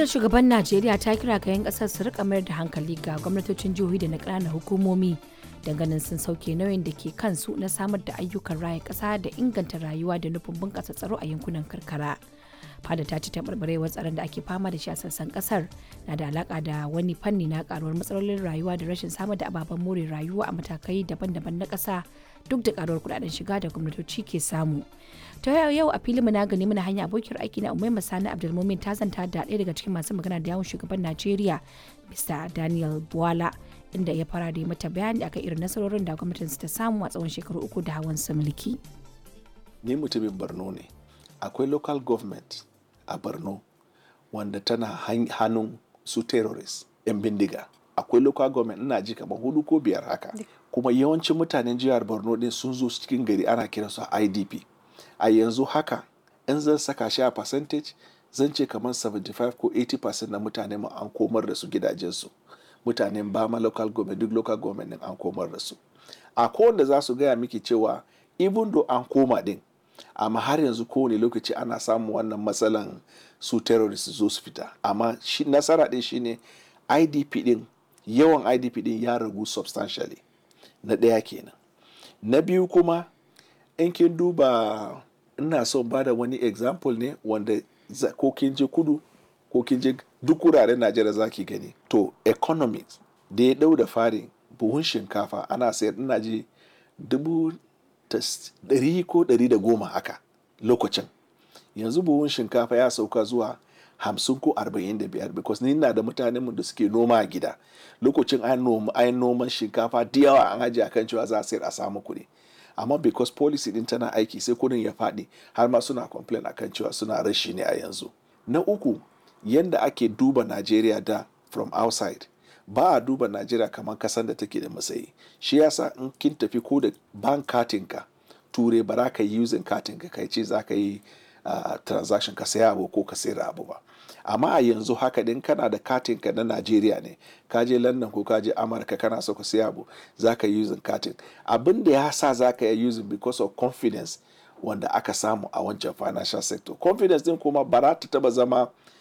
fadar shugaban najeriya ta kira ga 'yan kasar su rika mayar da hankali ga gwamnatocin jihohi da na ƙananan hukumomi ganin sun sauke nauyin da ke kansu na samar da ayyukan raya ƙasa da inganta rayuwa da nufin bunƙasa tsaro a yankunan karkara fada ta ci taɓarɓarewar tsaron da ake fama da shi a sassan ƙasar na da alaƙa da wani fanni na ƙaruwar matsalolin rayuwa da rashin samar da ababen more rayuwa a matakai daban-daban na ƙasa duk da ƙaruwar kuɗaɗen shiga da gwamnatoci ke samu ta yau a filin na gani muna hanya abokiyar aiki na umai masani abdulmumin ta zanta da ɗaya daga cikin masu magana da yawon shugaban najeriya mr daniel buwala inda ya fara da mata bayani akan irin nasarorin da gwamnatin ta samu a tsawon shekaru uku da hawan su mulki ni mutumin borno ne akwai local government a borno wanda tana hannun su terrorist 'yan bindiga akwai local government ina ji kamar hudu ko biyar haka kuma yawancin mutanen jihar borno din sun zo cikin gari ana kiransu a idp a yanzu haka in zan saka shi a percentage zan ce kamar 75 ko 80% na mutane mu an komar da su gidajensu mutanen bama local government duk local government din an komar da su a kowanne za su gaya miki cewa even though an koma din amma har yanzu kowane lokaci ana samun wannan matsalan su terrorist zo su fita amma shi nasara din shine idp din yawan idp din ya ragu substantially na ɗaya kenan na biyu kuma in kin duba ina son bada wani example ne wanda ko kin je kudu ko kin je duk wuraren najeriya za ki gani to economics da ya dau da fari buhun shinkafa ana sayar ina ji dubu ɗari ko ɗari da goma haka lokacin yanzu buhun shinkafa ya sauka zuwa hamsin ko arba'in da biyar because ni na da mutanen mu da suke noma a gida lokacin an noma an noman shinkafa da yawa an ajiye akan cewa za a sayar a samu kuɗi amma because policy din tana aiki sai kudin ya faɗi har ma suna complain akan cewa suna rashi ne a yanzu na uku yanda ake duba Najeriya da from outside ba a duba Najeriya kamar kasan da take da matsayi shi yasa in kin tafi ko da bank katinka ture ba za ka yi using katinka kai ce za ka yi uh, transaction ka saya abu ko ka sayar abu ba amma a yanzu haka din kana da katinka na Najeriya ne ka je London ko ka je Amurka kana so ka saya abu za ka yi using katin abin da ya sa za ka yi using because of confidence wanda aka samu a wancan financial sector confidence din kuma ba za ta taba zama